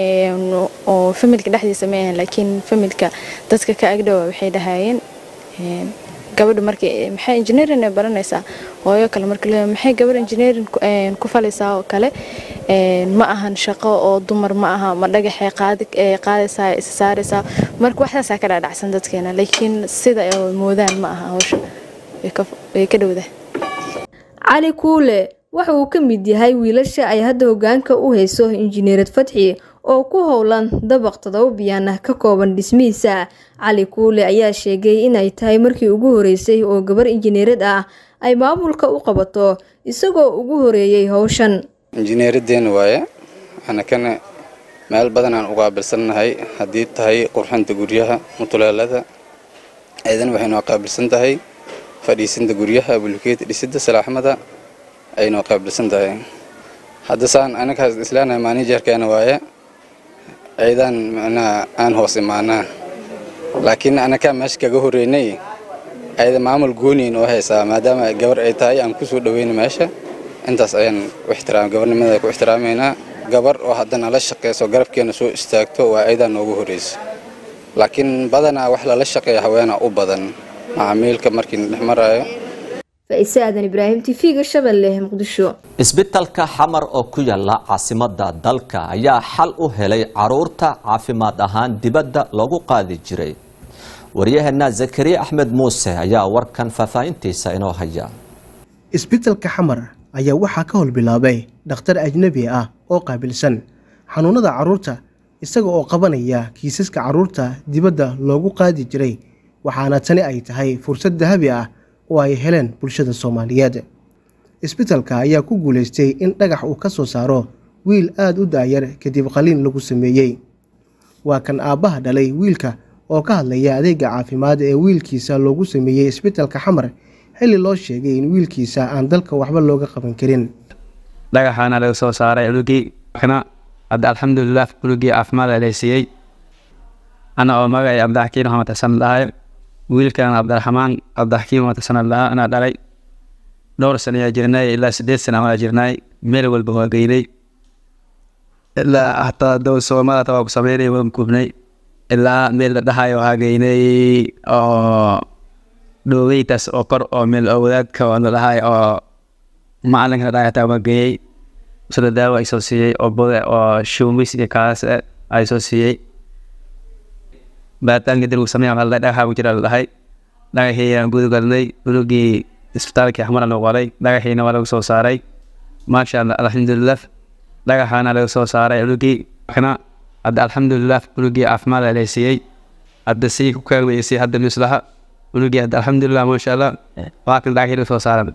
oo familka dhexdiisa ma ahan laakiin familka dadka ka agdhowa waxay dhahayeen gabadha markay maxay engineering ay baranaysaa hooyo kale marka leeyahay maxay gabadha engineering ku falaysaa oo kale ma ahan shaqo oo dumar ma aha ma dhagaxay qaadi qaadaysaa is saaraysaa marka waxdaasaa ka dhaadhacsan dadkeena laakiin sida ay moodaan ma aha hawsha way ka dhowdahay cali kuule waxa uu ka mid yahay wiilasha ay hadda hogaanka u hayso injineerad fatxi oo ku howlan dabaq todoba biyaan ah ka kooban dhismihiisa cali kuule ayaa sheegay inay tahay markii ugu horeysay oo gabar injineerad ah ay maamulka u qabato isagoo ugu horeeyey howshan injineeradeen waaye anakana meel badan aan uqaabilsannahay haddii tahay qurxanta guryaha mutuleelada aydan waxaynoo qaabilsan tahay fadhiisinta guryaha bulkeeta dhisidda salaaxmada aynoo qaabilsan tahay hadda saan anagaas islaanahay maanijeerkeena waaye ayadaan macnaha aan hoos imaanaa laakiin anakaa meesha kaga horeynay ayada maamul gooniin oo haysaa maadaama gabar ay tahay aan kusoo dhaweyna meesha intaas ayaan u ixtiraam gabarnimada ku ixtiraamaynaa gabar oo haddana la shaqeyso garabkeena soo istaagto waa ayadaa noogu horeysa laakiin badanaa wax lala shaqeeya haweena u badan macaamiilka markiina dhex maraayo faise aadan ibraahim tv-ga shabeelle muqdisho isbitalka xamar oo ku yaala caasimada dalka ayaa xal u helay caruurta caafimaad ahaan dibadda loogu qaadi jiray waryaheena zakariya axmed muuse ayaa warkan faahfaahintiisa inoo haya isbitalka xamar ayaa waxaa ka howlbilaabay dhakhtar ajnebi ah oo qaabilsan xanuunada carruurta isaga oo qabanaya kiisaska carruurta dibadda loogu qaadi jiray waxaana tani ay tahay fursad dahabi ah oo ay heleen bulshada soomaaliyeed isbitalka ayaa ku guulaystay in dhagax uu ka soo saaro wiil aad u daayar kadib qaliin lagu sameeyey waa kan aabbaha dhalay wiilka oo ka hadlaya adeega caafimaad ee wiilkiisa loogu sameeyey isbitalka xamar xilli loo sheegay in wiilkiisa aan dalka waxba looga qaban karin dhagaxaana laga soo saaray culugii kana hadda alxamdulilah culugii caafimaad la siiyey ana oo magacay cabdixakiin maxamed xasan dhahay wiilkan cabdiraxmaan cabdixakiin maxamed xasan dhaha anaa dhalay dhowr sana ayaa jirnay ilaa sideed sana ayaa jirnay meel walba waa geynay ilaa hataa dow soomada waa ku sameynay waan kubnay ilaa meel la dhahayo waxaa geynay oo dhoogeytaas oo kor oo meel oo wadaadka oo la dhahay oo macalinka la dhahay hataa waa geeyey sida daawo ay soo siiyey oo bode oo shumis iyo kaas ay soo siiyey baaritaanka dil uu sameeya waxaa la dhagaxa ku jira la dhahay dhagaxii aan gudu galnay gudugii isbitaalkii axmara lagu qoray dhagaxiina waa lagu soo saaray maasha allah alxamdulilah dhagaxaana laga soo saaray culugii kana hadda alxamdulilah culugii caafimaad la siiyey hadda sii ku kaalmeysay hadda mislaha culugii hadda alxamdulilah maasha allah waa kan dhagaxii laga soo saaray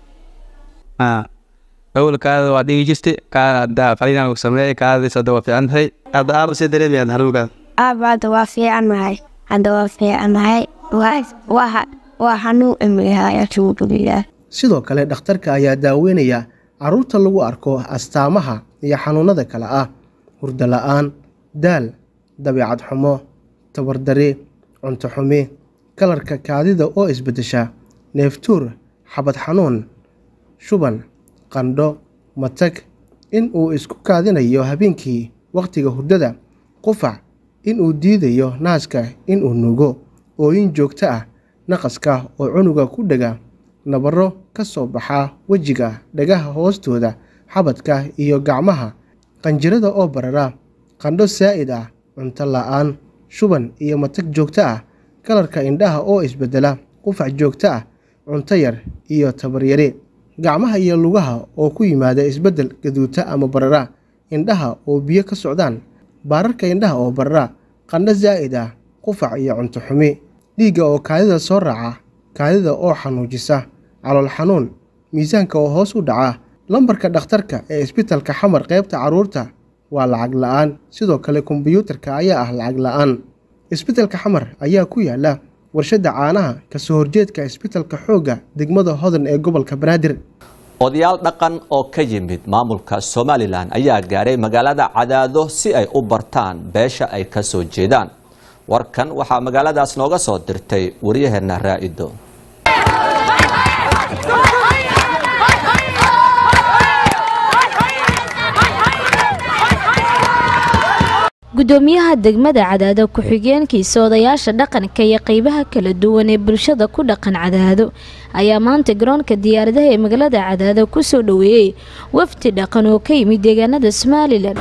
awal kaada waa dhigi jirta kaada hadda qaliinaa lagu sameeyey kaadadiis hadda waa fiican tahay hadda aaba sii dareemayaan haruugaa aaba hadda waa fiicannahay hadda waa fiicannahay waa xanuun imigahay alxamdulilah sidoo kale dhakhtarka ayaa daaweynaya carruurta lagu arko astaamaha iyo xanuunada kale ah hurdo la-aan daal dabeecad xumo tabardari cunto xumi kalarka kaadida oo isbeddesha neeftuur xabad xanuun shuban qandho matag in uu isku kaadinayo habeenkii wakhtiga hurdada qufac in uu diidayo naaska inuu nuugo ooyin joogto ah naqaska oo cunuga ku dhega nabaro ka soo baxa wejiga dhagaha hoostooda xabadka iyo gacmaha qanjirada oo barara qandho saa'id ah cunto la-aan shuban iyo matag joogto ah kalarka indhaha oo isbeddela qufac joogto ah cunto yar iyo tabaryari gacmaha iyo lugaha oo ku yimaada isbeddel gaduuta ama barara indhaha oo biyo ka socdaan baararka indhaha oo barara qandho saa'id ah qufac iyo cunto xumi dhiigga oo kaadida soo raaca kaadida oo xanuujisa calool xanuun miisaanka oo hoos u dhaca lambarka dhakhtarka ee isbitalka xamar qaybta carruurta waa lacag la-aan sidoo kale kombiyuutarka ayaa ah lacag la-aan isbitalka xamar ayaa ku yaala warshadda caanaha kasoo horjeedka isbitalka xoogga degmada hodan ee gobolka banaadir odayaal dhaqan oo ka yimid maamulka somalilan ayaa gaaray magaalada cadaado si ay u bartaan beesha ay ka soo jeedaan warkan waxaa magaaladaas nooga soo dirtay waryaheena raa'ido gudoomiyaha degmada cadaado ku-xigeenkiisa odayaasha dhaqanka iyo qeybaha kala duwan ee bulshada ku dhaqan cadaado ayaa maanta garoonka diyaaradaha ee magaalada cadaado kusoo dhoweeyey wafdi dhaqan oo ka yimid deegaanada somalilan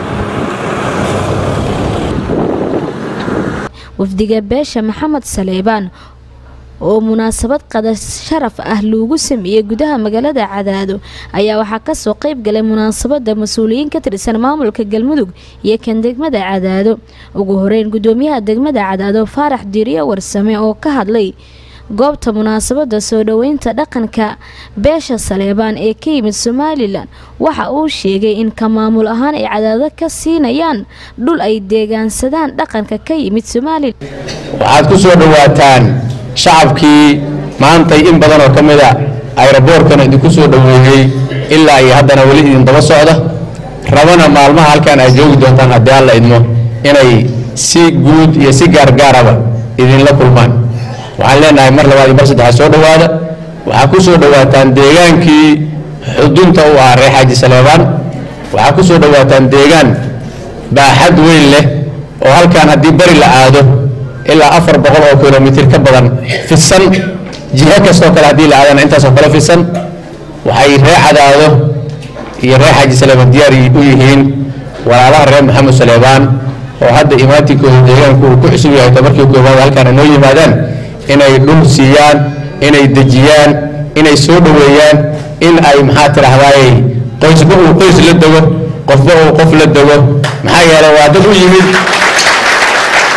wafdiga beesha maxamed saleebaan oo munaasabad qada sharaf ah loogu sameeyey gudaha magaalada cadaado ayaa waxaa kasoo qeyb galay munaasabada mas-uuliyiin ka tirsan maamulka galmudug iyo kan degmada cadaado ugu horeyn gudoomiyaha degmada cadaado faarax diiriyo warsame oo ka hadlay goobta munaasabada soo dhoweynta dhaqanka beesha saleebaan ee ka yimid somalilan waxa uu sheegay in ka maamul ahaan ay cadaado ka siinayaan dhul ay deegaansadaan dhaqanka ka yimid somalilan waxaad ku soo dhowaataan shacabkii maantay in badan oo ka mid a ayroboorkana idinku soo dhoweeyey ilaa iyo haddana weli idin daba socda rabana maalmaha halkan aad joogi doontaan haddii alla idmo inay si guud iyo si gaargaaraba idinla kulmaan waxaan leenahay mar labaad iyo mar saddexaad soo dhowaada waxaa ku soo dhowaataan deegaankii xudunta u ah reer xaaji saleebaan waxaa ku soo dhowaataan deegaan baaxad weyn leh oo halkan haddii bari la aado ilaa afar boqol oo kilomitir ka badan fidsan jiho kastoo kale haddii la aadana intaasoo kale fidsan waxay ree cadaado iyo reer xaaji saleebaan diyaar u yihiin walaalaha reer maxamed saleebaan oo hadda imaatinkooda deegaanku uu ku cusub yahay tabarkii koobaad halkaan noo yimaadaan inay dhul siiyaan inay dejiyaan inay soo dhoweeyaan in ay maxaa tidhahdaaye qoysba uu qoys la dego qofba uu qof la dego maxaa yeelay waa dad u yimid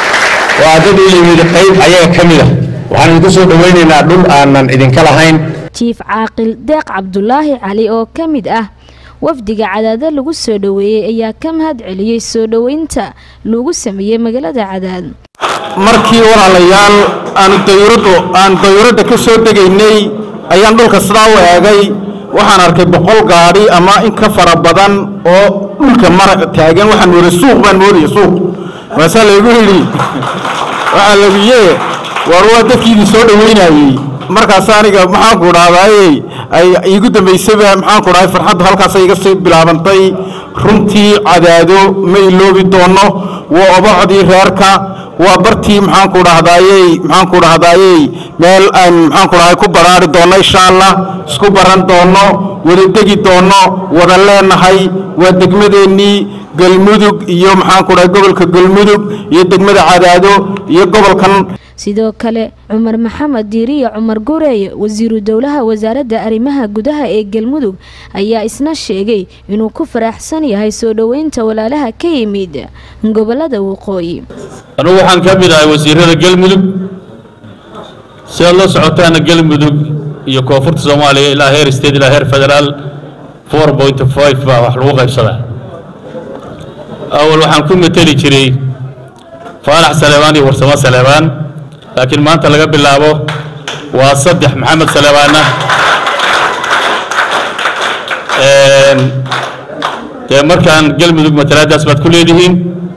waa dad u yimid qayb ayaga ka mid a waxaan idinku soo dhowaynaynaa dhul aanan idinka lahayn jiif caaqil deeq cabdulaahi cali oo ka mid ah wafdiga cadaado lagu soo dhoweeyey ayaa ka mahad celiyey soo dhoweynta lagu sameeyey magaalada cadaado markii walaalayaal aanu dayuuraddu aan dayuuradda ka soo degaynay ayaan dhulka sidaa u eegay waxaan arkay boqol gaadhi ama in ka fara badan oo dhulka mara taagan waxaan mooday suuq baan moodaya suuq maasaa laygu yidhi waxaa lagu yee war waa dadkiidii soo dhoweynayey markaas aniga maxaan ku dhahdaayey ay iigu dambaysayba maxaan ku dhahay farxaddu halkaasay iga sii bilaabantay runtii cadaado ma iloobi doono waa obocdii reerka waa bartii maxaan ku dhahdaayey maxaan ku dhahdaayey meel aan maxaan ku dhahay ku baraari doono insha allah isku baran doono wada degi doono wada leenahay waa degmadeennii galmudug iyo maxaan ku dhahay gobolka galmudug iyo degmada cadaado iyo gobolkan sidoo kale cumar maxamed diiriye cumar gureeye wasiiru dowlaha wasaaradda arrimaha gudaha ee galmudug ayaa isna sheegay inuu ku faraxsan yahay soo dhoweynta walaalaha ka yimid gobolada waqooyi anugu waxaan ka mid ahay wasiirada galmudug si aad la socotaana galmudug iyo koonfurta soomaaliya ilaa heer state ilaa heer federaal four point five baa wax lagu qaybsadaa awal waxaan ku mateli jiray faarax saleebaan iyo warsamo saleebaan laakiin maanta laga bilaabo waa saddex maxamed saleebaana dee markaan galmudug matalaadaas baad ku leedihiin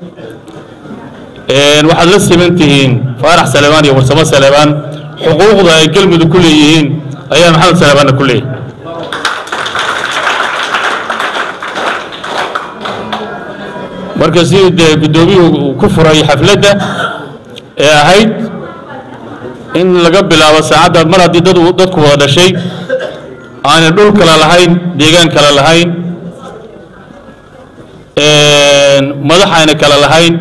waxaad la siman tihiin faarax saleebaan iyo warsamo saleebaan xuquuqda ay galmudug ku leeyihiin ayaa maxamed saleebaanna ku leeyahay marka sidii dee guddoomiyuhu uu ku furay xafladda ee ahayd in laga bilaabo saacadda mar haddii dad dadku wada dhashay aanay dhul kale lahayn deegaan kale lahayn madax ayna kale lahayn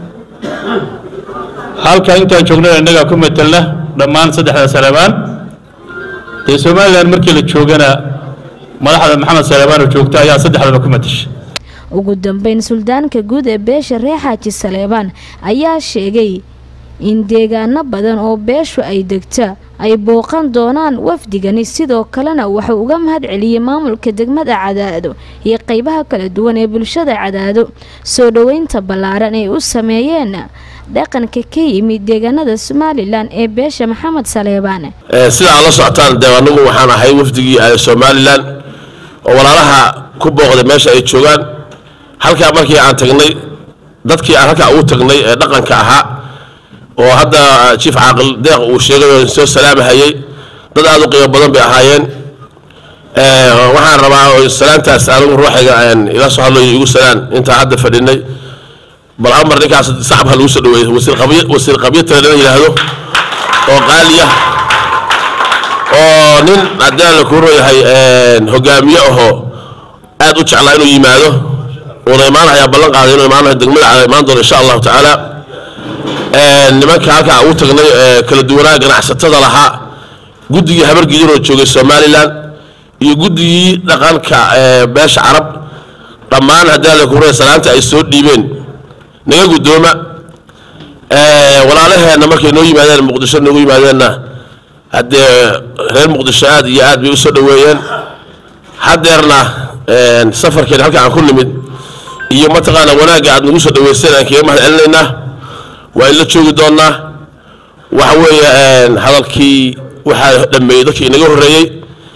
halka intaan joognana innagaa ku metelna dhammaan saddexda saleebaan dee somalilan markii la joogana madaxda maxamed saleebaan oo joogta ayaa saddexdaba ku metasha ugu dambeyn suldaanka guud ee beesha reer xaaji saleebaan ayaa sheegay in deegaano badan oo beeshu ay degta ay booqan doonaan wafdigani sidoo kalena wuxuu uga mahad celiyey maamulka degmada cadaado iyo qeybaha kala duwan ee bulshada cadaado soo dhoweynta ballaaran ay u sameeyeen dhaqanka ka yimid deegaanada somalilan ee beesha maxamed saleebaan sida aad la socotaan dee anigu waxaan ahay wafdigii somalilan oo walaalaha ku booqday meesha ay joogaan halkaa markii aan tagnay dadkii aan halkaa ugu tagnay ee dhaqanka ahaa oo hadda jiif caaqil deeq uu sheegay oo soo salaamahayey dad aad u qiimo badan bay ahaayeen waxaan rabaa salaantaas anigu ruuxayga ila soo hadlayo igu salaan intaan hadda fadhinay bal amar ninkaas sacab ha lagu soo dhaweeyo wasiir qabyo tale lana yidhaahdo oo qaaliya oo nin haddii la kuu yahay hogaamiye ahoo aad u jeclaa inuu yimaado uuna imaanayaa ballan qaaday inuu imaanayo degmada cala imaan doono insha allahu tacaala nimanka halkaa ugu tagnay kala duwanaa ganacsatada lahaa guddigii habargidinoo joogay somalilan iyo guddigii dhaqanka beesha carab dhammaan haddii la kuu salaanta ay soo dhiibeen naga guddooma walaalaheenna markay noo yimaadeen muqdisho noogu yimaadeenna haddee reer muqdisho aad iyo aad bay u soo dhoweeyeen haddeerna safarkeen halka aan ku nimid iyo mataqaana wanaagga aad nagu soo dhaweyseen aan kaga mahad celinaynaa waa in la joogi doonnaa waxa weeye hadalkii waxaa dhammeeyey dadkii inaga horreeyey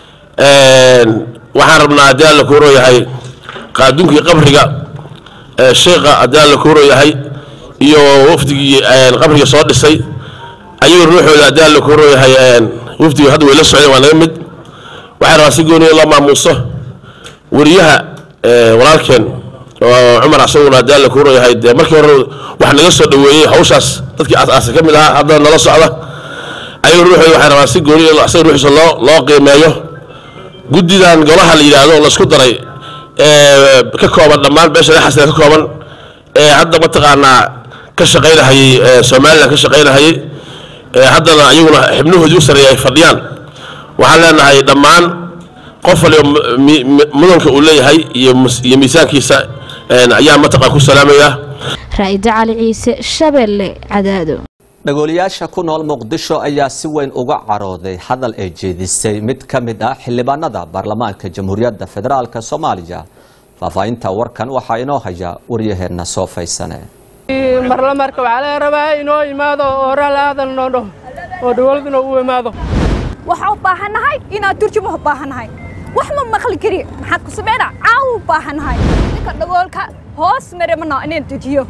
waxaan rabnaa haddii alla kuu rooyahay qaadunkii qabriga sheekha haddii alla kuu rooyahay iyo wafdigii qabriga soo dhisay ayagoo ruuxooda haddii alla kuu rooyahay wafdiga hadda way la socdeen waa naga mid waxaan rabaa si gooniya loo maamuuso wariyaha walaalkeen oo cumar asaguna haddii alla kuu rooyahay dee markii hore wax naga soo dhoweeyey hawshaas dadkii aas-aasa ka mid ahaa haddana nala socda ayagoo ruuxooda waxaan rabaa si gooniya asaga ruuxiisa loo loo qiimeeyo guddidan golaha la yidhaahdo oo laisku daray ka kooban dhammaan beesha reexasina ka kooban ee hadda mataqaanaa ka shaqaynahayey somalilan ka shaqaynahayey haddana ayaguna xibnahoodii u sarreeya ay fadhiyaan waxaan leenahay dhammaan qof waliba mudanka uu leeyahay iyo miisaankiisa ayaa mataqaan ku salaamaya raa'ida cali ciise shabeelle cadaado dhagooliyaasha ku nool muqdisho ayaa si weyn uga carooday hadal ay jeedisay mid ka mid ah xildhibaanada baarlamaanka jamhuuriyadda federaalk soomaaliya faahfaahinta warkan waxaa inoo haya waryaheenna soo faysane marlamarka waxaa laga rabaa inoo imaado oo raali aadan noo dhaho oo dowladuna u imaado waxaa u baahannahay inaan turjuma u baahannahay wax ma maqli kari maxaad ku sameynaa caawa u baahannahay ninka dhagoolka hoos mare mana inaan dejiyo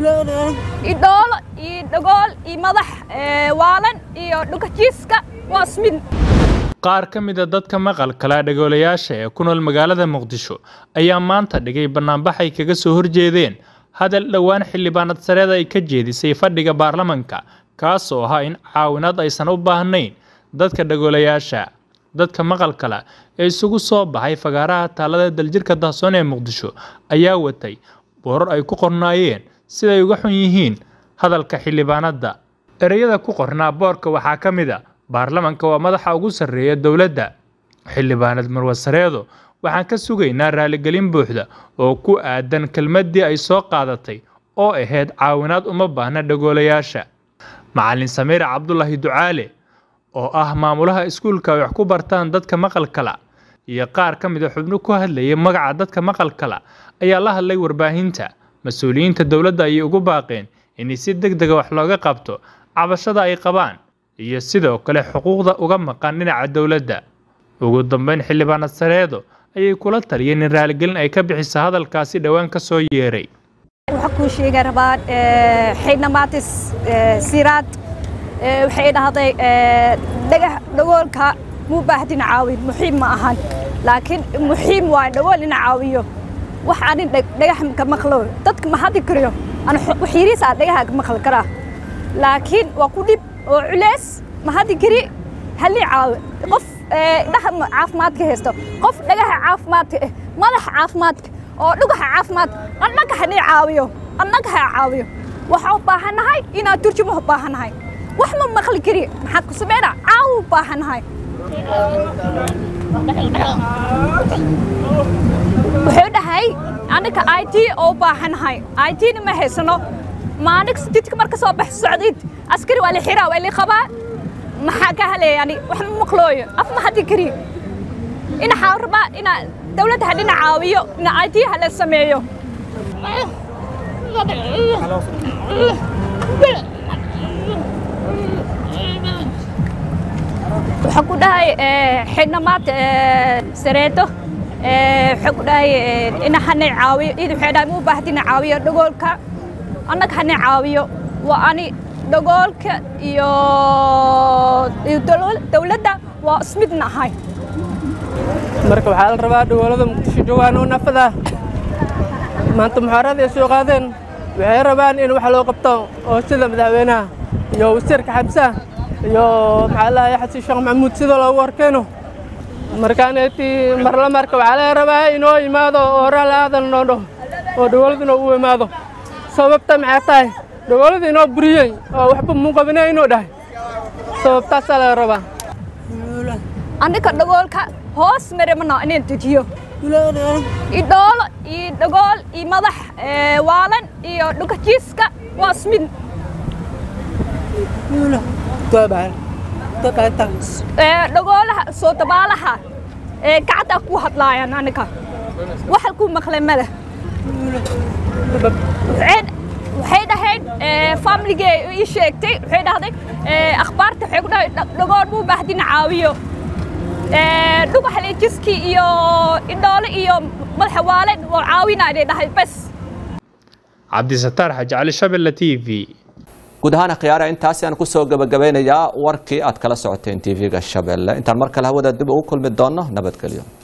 idhoolo iyo dhagool iyo madax waalan iyo dhukajiiska waa ismid qaar ka mida dadka maqalkala dhagoolayaasha ee ku nool magaalada muqdisho ayaa maanta dhigay bannaanbax ay kaga soo horjeedeen hadal dhowaan xildhibaanad sareeda ay ka jeedisay fadhiga baarlamanka kaasoo ahaa in caawinaad aysan u baahnayn dadka dhagoolayaasha dadka maqalkala ee isugu soo baxay fagaaraha taalada daljirka dahsoon ee muqdisho ayaa watay boorar ay ku qornaayeen siday uga xun yihiin hadalka xildhibaanadda ereyada ku qornaa boorka waxaa ka mid a baarlamanka waa madaxa ugu sarreeya dowladda xildhibaanad marwasareedo waxaan ka sugaynaa raaligelin buuxda oo ku aadan kelmaddii ay soo qaadatay oo ahayd caawinaad uma baahna dhagoolayaasha macalin samiir cabdulaahi ducaale oo ah maamulaha iskuulka ay wax ku bartaan dadka maqalkala iyo qaar ka mid a xubno ku hadlayay magaca dadka maqalkala ayaa la hadlay warbaahinta mas-uuliyiinta dowladda ayay ugu baaqeen in si deg dega wax looga qabto cabashada ay qabaan iyo sidoo kale xuquuqda uga maqan dhinaca dowladda ugu dambeyn xildhibaanad sareedo ayay kula taliyeen in raaligelin ay ka bixiso hadalkaasi dhowaan ka soo yeeray waxaa kuu sheega rabaa xidhnamaatis siraad waxay dhahday dhagax dhagoolka muu baahdina caawin muxiim ma ahan laakiin muxiim waa dhagool ina caawiyo wax anin dhagax ka maqlo dadka ma hadli kariyo wax yariis aa dhagaha ka maqli karaa laakiin waa ku dhib oo culeys ma hadli kari halii caawi qof dhaha caafimaadka haysto qof dhagaha caafimaadka eh madaxa caafimaadka oo dhugaha caafimaadka annaga hanay caawiyo annaga ha caawiyo waxaa u baahannahay inaan turjuma u baahannahay wax ma maqli kari maxaad ku sameynaa caawa u baahannahay wuxuu dhahay aniga i t oo u baahannahay i t-na ma haysano maanig jidka marka soo bax socdid askari waa la xiraa waa la qabaa maxaa ka haleeyani wax ma maqlooyo af ma hadli kari ina xaa rabaa ina dawladda ha dhina caawiyo ina i t ha la sameeyo waxaan ku dhahay xidhnamaad sareedo waxaan ku dhahay ina hanay caawiyo iyada waxay dhahay muu baahdina caawiyo dhagoolka annaga hanay caawiyo waa ani dhagoolka iyo dowladda waa ismid nahay marka waxaa la rabaa dhagoolada muqdisho joogaan oo nafada maanta muxaarada ay soo qaadeen waxay rabaan in wax loo qabto oo sida madaxweynaha iyo wasiirka xabsa iyo maxaa lahaye xasan sheekh maxamuud sida loogu horkeeno markaaneeti marla marka waxaa laga rabaa inoo imaado oo raali aadan noo dhaho oo dhagoolladuna u imaado sababta maxay tahay dhagoolada inoo buriyey oo waxba muu qabinay inuu dhahay sababtaasaa laga rabaa aniga dhagoolka hoos mare mana inaan dejiyo idhoolo iyo dhagool iyo madax waalan iyo dhukajiiska waa ismid dhagoolaha soo dabaalaha gacanta ku hadlaayaan aniga waxa ku maqlay male waxay dhahayd familigee ii sheegtay waxay dhahday akhbaarta waxay ku dhahay dhagool muu baahdina caawiyo dhugaxleejiskii iyo indhoole iyo madaxa waalen oo caawinayday dhahay bas cabdisataar xaji cali shabelle t v guud ahaan khiyaara intaasi aan kusoo gabagabeynayaa warkii aad kala socoteen tv-ga shabeelle intaan mar kale hawada dib ugu kulmi doonno nabadgelyo